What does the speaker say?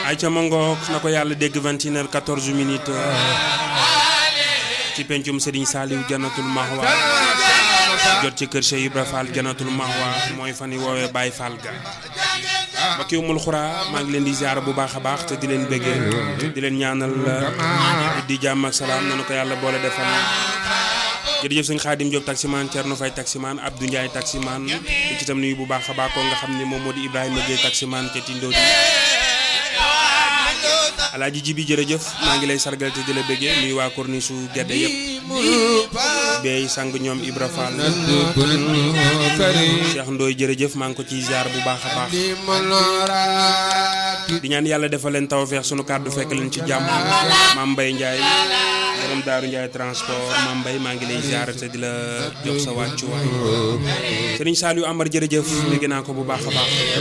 ay ca mangook na ko yàlla dégg 21 heures 14 minutes ci pencum Serigne Saliou Jannatul Mahwa jot ci kër Cheikh Ibra Fall Jannatul Mahwa mooy fan yi woowee Baye Fall ga mbokki umul xuraa maa ngi leen di ziar bu baax a baax te di leen bëggee di leen ñaanal di jàmm ak salaam nanu ko yàlla boole defal jërëjëf sëñ Xaadim Diop taximaan Thierno Faye taximaan Abdou Ndiaye taximaan di ci tam nuyu bu baax a baax ko nga xam ne moom moo di Ibrahima Gueye taximaan ca Tindo di alaaji ji bi jërëjëf maa ngi lay sargal te di la bëggee nuyu waa korni su gedde yëpp beey sang ñoom Ibra Fall Cheikh Ndoye jërëjëf maa ngi ko ciy ziar bu baax a baax di ñaan yàlla defal leen tawfeex sunu kàddu fekk leen ci jàmm maam Mbaye Ndiaye borom Daaru Ndiaye transport maam Mbaye maa ngi lay ziar te di la jox sa wàccuwaay Serigne Saliou Amar jërëjëf dégg naa ko bu baax a baax